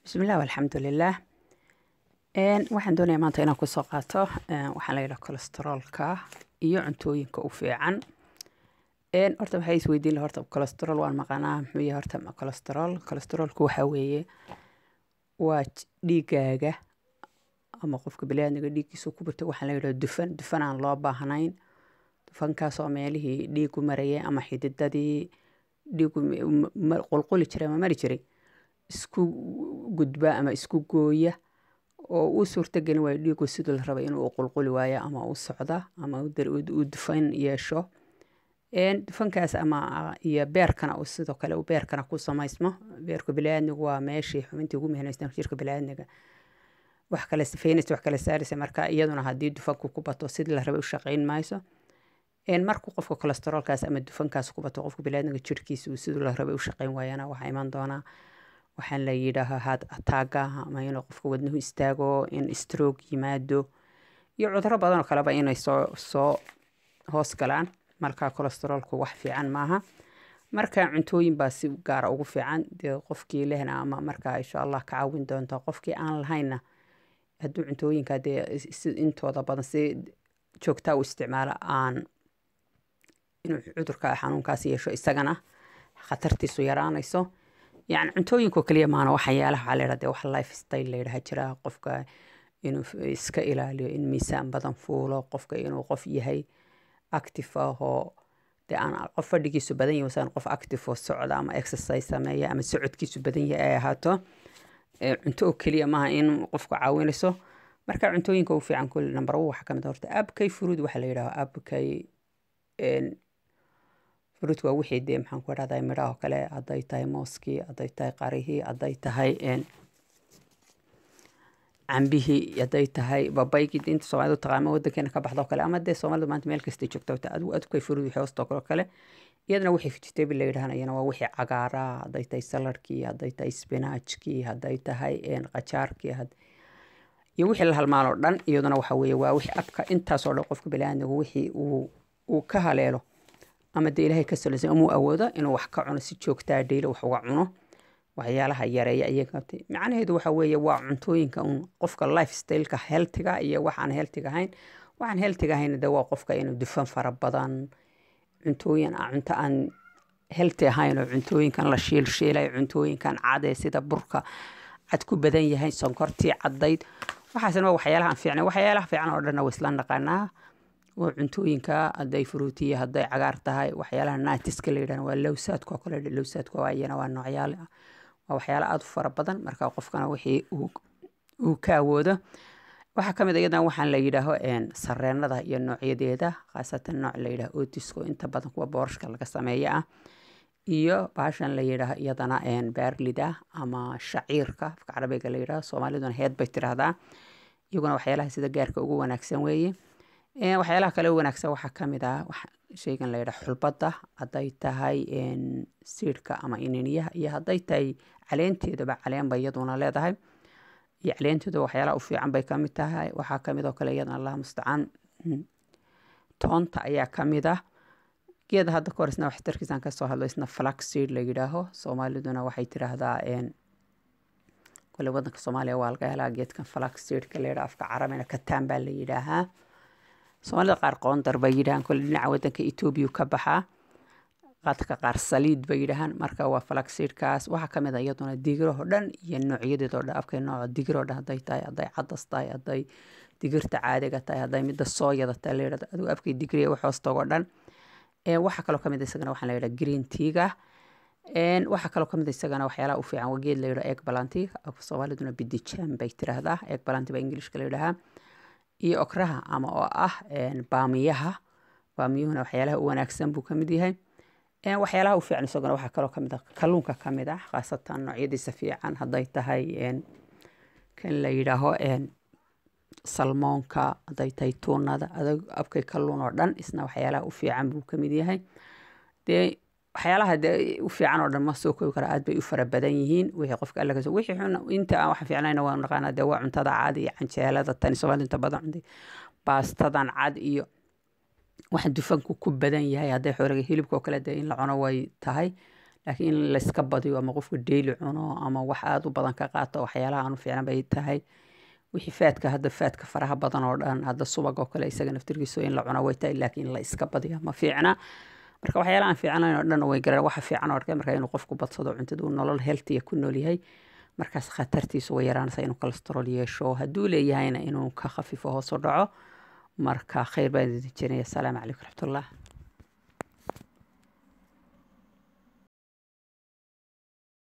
bismillaah alxamdulilaah waxaan doonayaa maanta inaan kusoo qaato waxaa la yidhaha kolesteroolka iyo cuntooyinka u fiican horta waxaa isweydiin laha horta kolesterool waan maqanaa muxuu yahay horta kolesterool kolesteroolku waxaa weeye waa dhiigaaga ama qofka biniaadmiga dhiiggiisa ku birta waxaa la yidhaha dufan dufan aan loo baahnayn dufankaasoo meelihii dhiigu marayay ama xididadii dhiigu qulquli jiray ama mari jiray isku gudba ama isku gooya oo uu suurtagelin waayo dhiigu siduu la rabay inuu qulquli waayo ama u socda ama uu dufan yeesho dufankaas ama iyo beerkana uu sidoo kale uu beerkana ku samaysmo beerka biniaadmigu waa meeshii xubintii ugu muhiimsan jirka biniaadmiga wax kale sifeynaysa wax kale saaraysa marka iyaduna haddii dufanku ku bato sidii la rabay u shaqayn mayso markuu qofka kolesteroolkaas ama dufankaas ku bato qofka biniaadmiga jirkiisa uu siduu la rabay u shaqayn waayana waxaa iman doonaa waxaan la yidhaahaa had ataaga ama inuu qofka wadnuhu istaago in stroog yimaado iyo cuduro badanoo kaleba inay soo soo hoos galaan marka kolesteroolku wax fiican maaha marka cuntooyin baa si gaara ugu fiican dee qofkii lehna ama markaa insha allah ka caawin doonta qofkii aan lahaynna hadduu cuntooyinka dee intooda badan si joogtaa u isticmaalo aan inuu cudurka xanuunkaas yeesho isagana khatartiisu yaraanayso yani cuntooyinko keliya maana waxyaalaha waxaa layidhahda wax life style layidhaha jira qofka inuu iska ilaaliyo in miisaan badan fuulo qofka inuu qof yahay active ahoo dee aan qof fadhigiisu badan yahay wasaan qof active oo socda ama exercise sameeya ama socodkiisu badan yahay ay ahaato cunto oo keliya maaha in qofku caawinayso marka cuntooyinka u fiican kulli number one waxaa kamid horta abkay fruud waxaa la yidhaha abkay fruudka waa wixii dee maxaan ku idhahdaa midhaha oo kale hadday tahay mooskii hadday tahay qarihii hadday tahay cambihii hadday tahay babaygii inta soomaalida taqaama wadankeena ka baxda oo kale ama dee soomaalida maanta meel kastay joogta adigu adkay fruud wixii hoostoo kale kale iyadana wixii vegetable la yidhahana iyana waa wixii cagaara hadday tahay saladkii hadday tahay spinachkii hadday tahay qajaarkii iyo wixii la halmaaloo dhan iyaduna waxa weeye waa wixii abka intaasoo dhan qofka biniaadmigu wixii uu uu ka haleelo ama dee ilaahay ka salaysan amuu awoodo inuu wax ka cuno si joogtaa dhaylo wax uga cuno waxyaalaha yareeya iyaga macnaheedu waxa weeye waa cuntooyinka un qofka life styleka healtiga iyo waxaan healtiga ahayn waxaan healtiga ahayn de waa qofka inuu dufan fara badan cuntooyin cunto aan healti ahayn oo cuntooyinkan la shiilshiilay cuntooyinkan cadee sida burka cad ku badan yahay sonkortii caddayd waxaasna waa waxyaalaha aan fiicnay waxyaalaha fiican oo dhanna waa isla naqaanaa oo cuntooyinka hadday fruutiya hadday cagaar tahay waxyaalaha naatiska la yidhahna waa lowsaadka oo kale lowsaadka waa iyana waa noocyaal waa waxyaala aada u fara badan marka qofkana wixii uu ka awoodo waxaa kamid iyadana waxaan la yidhaaho sareenada iyo noocyadeeda khaasatan nooc la yidhaho otisko inta badan kuwa boorashka laga sameeya ah iyo baashan la yidhaaho iyadana baarlida ama shaciirka afka carabiga la yidhaho soomaaliduna heed bay tiraahdaa iyaguna waxyaalaha sida gaarka ugu wanaagsan weeye waxyaalaha kale u wanaagsan waxaa kamid ah sheygan la yidhaha xulbadda hadday tahay siidhka ama ininiyaha iyo hadday tahay caleenteedaba caleenba iyaduna leedahay iyo caleenteeda waxyaalaha u fiican bay kamid tahay waxaa kamid oo kale iyadana allah mustacaan toonta ayaa kamid ah geeda hadda ka hor isna waxtarkiisaan kasoo hadlo isna flax seed la yidhaaho soomaaliduna waxay tiraahdaa kole wadanka soomaaliya waa laga helaa geedkan flax seedka la yidhaha afka carabina kataan baa la yidhaahaa soomaalida qaar qoondar bay yidhahaan kole dhinaca wadanka etoobiya ka baxaa qaadka qaar saliid bay yidhahaan marka waa falaxsiidkaas waxaa kamid a iyaduna digirahoo dhan iyo noocyadeed oo dhan afkay nooca digiroo dhan hadday tahay hadday cadas tahay hadday digirta caadiga tahay hadday midda sooyada tahay la yidhahdo adigu afkay digriya wax hoostogoo dhan waxaa kaloo kamid isagana waxaa la yidhaha green teaga waxaa kaloo kamid isagana waxyaalaha u fiican waa geed la yidhaha egg balanti soomaaliduna bidijaan bay tiraahdaa egg balanti baa ingilishka la yidhahaa iyo okraha ama oo ah baamiyaha baamiyuhuna waxyaalaha u wanaagsan buu kamid yahay waxyaalaha u fiican isaguna waxaa kaloo kamid ah kalluunka kamid ah khaasatan noocyadiisa fiican hadday tahay kan la yidhaaho salmoonka hadday tahay tuunada abkay kalluun oo dhan isna waxyaalaha u fiican buu kamid yahay dee waxyaalaha dee u fiican oo dhan ma soo koobi kara aad bay u fara badan yihiin wixii qofka alla kasoo wixii xun inta aan waxa fiicnayna waa naqaanaa dee waa cuntada cad iyo canjeelada tani soomaalida inta badan cuntay baastadan cad iyo waxa dufanku ku badan yahay hadday xoolaga hilibka oo kale dee in la cuno way tahay laakiin in layska badiyo ama qofku daily cuno ama wax aada u badan ka qaato waxyaalaha aanu fiicnan bay tahay wixii faadka hadda faadka faraha badan oo dhan hadda subag oo kale isaga naftirkiisu in la cuno way tahay laakiin in la iska badiyo ma fiicna marka waxyaalaha aan fiicnayn oo dhan way garan waxa fiican oo arkay marka inuu qofku badsado cuntada uu nolol healthiya ku nool yahay markaas khatartiisu way yaraanaysa inuu cholesterol yeesho hadduu leeyahayna inuu ka khafifo hoos u dhaco marka khayr baan idin jiraya asalaamu calaykum raxmatullah